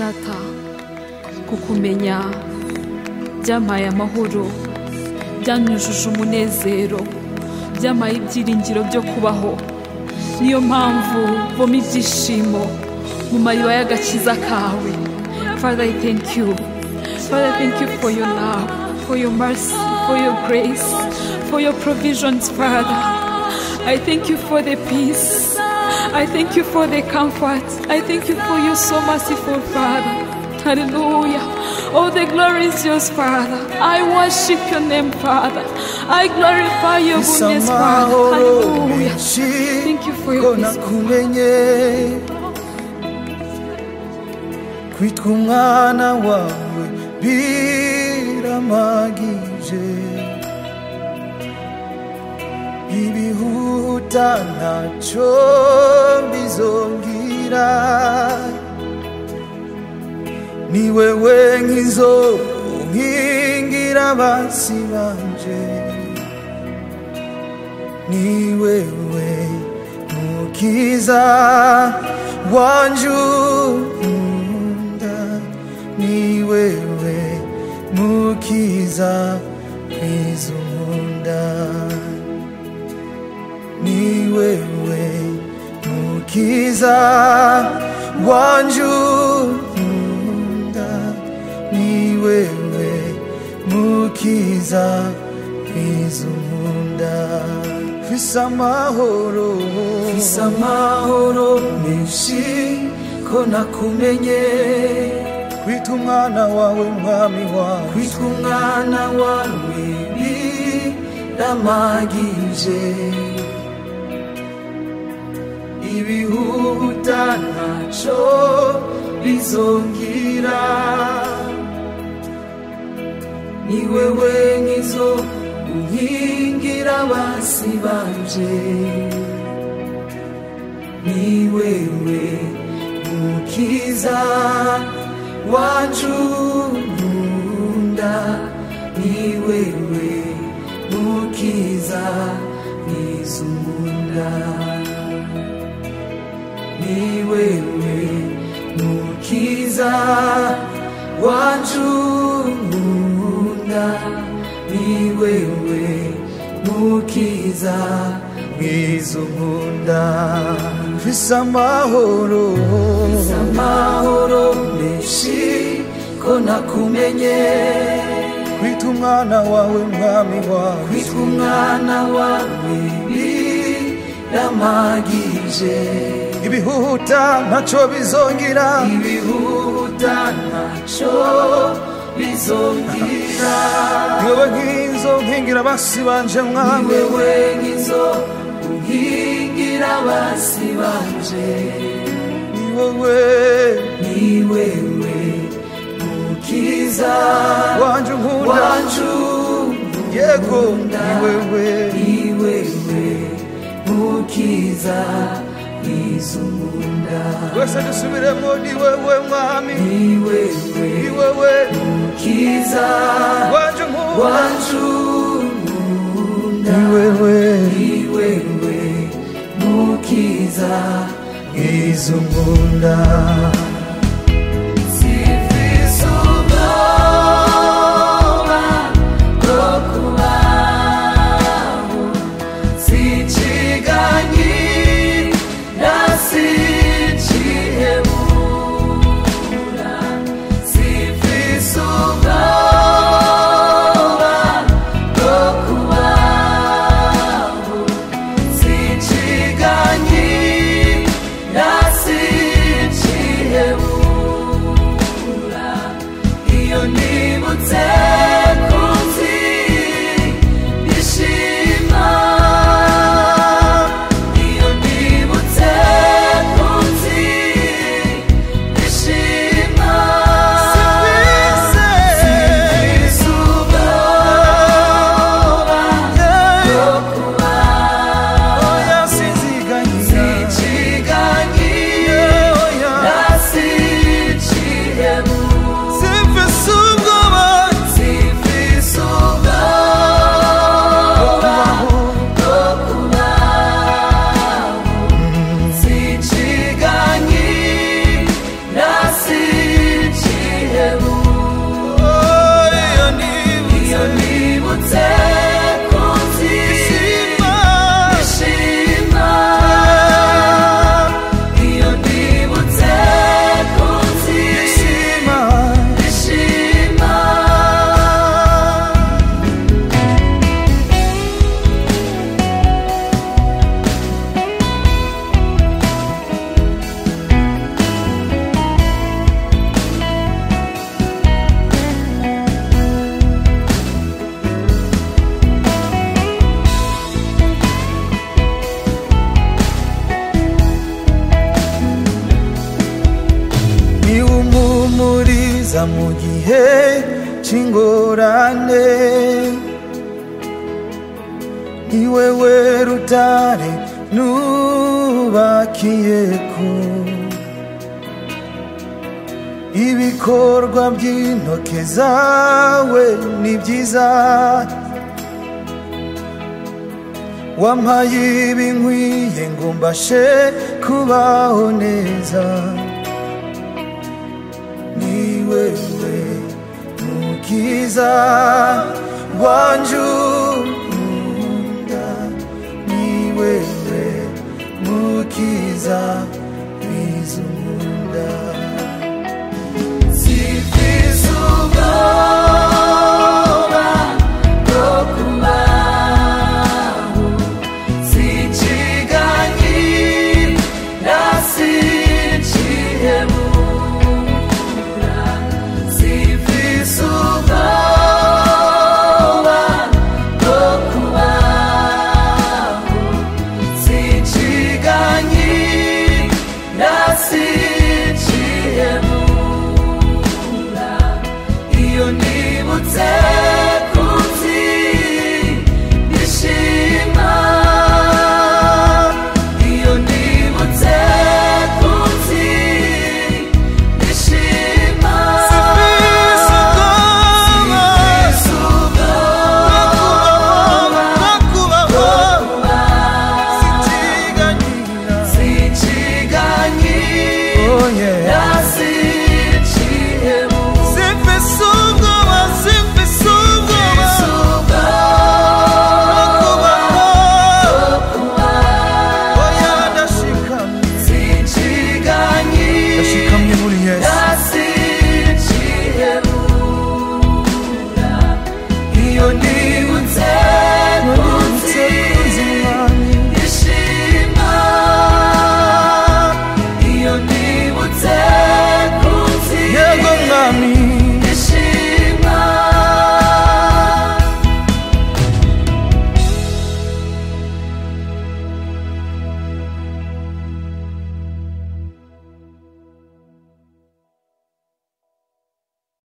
data kukumenya byampaye amahoro byanyujuje umunezero byampaye ibyiringiro byo kubaho niyo mpamvu voma ibyishimo mu mariba y'agakiza kawe father i thank you father i thank you for your love for your mercy for your grace for your provisions father i thank you for the peace i thank you for the comfort i thank you for your so merciful father hallelujah Oh, the glory is yours, Father. I worship your name, Father. I glorify your goodness, Father. amahoro Hallelujah. menshi Thank you for ko your peace. nakumenye kwitwa umwana wawe biramagije ibihuta ntacyo bizongera ni wewe nk'izo nkingira abansi banje ni wewe mukiza wanje unkunda ni wewe mukiza mwiza unkunda ni wewe mukiza wanje unkunda ni wewe mukiza mwiza unkunda fise amahoro fise amahoro menshi ko nakumenye kwita umwana wawe mwami wawe kwita umwana wawe biramagije ibihuta ntaco bizongira ni wewe nk'izo unkingira abasi banje ni wewe mukiza wacu nkunda ni wewe mukiza mwiza unkunda ni wewe mukiza wacu nkunda ni wewe mukiza mwiza unkunda mfise amahoro mfise amahoro menshi ko nakumenye kwita umwana wawe mwami wawe kwita umwana wawe biramagije ibihuta ntaco bizongira ibihuta ntaco bizongira niwewe nk'inzo nkingira abasi banje mwami niwewe nk'inzo unkingira abasi banje niwewe niwewe mukiza wanje unkunda wanje yego niwewe niwewe mukiza mwiza unkunda wese dusubiremo ni wewe mwami ni wewe ni wewe mukiza wanje unkunda wanje unkunda ni wewe ni wewe mukiza mwiza unkunda Sifise ubwoba bwo kubaho sichiganyira sichihebura sifise ubwoba bwo kubaho sichiganyira sichihebura unkiza mu gihe c'ingorane ni wewe rutare nubakiyeko ibikorwa by'intoke zawe ni byiza wampaye ibinkwiye ngo mbashe kubaho neza ni wewe mukiza wanje unkunda ni wewe mukiza wiza unkunda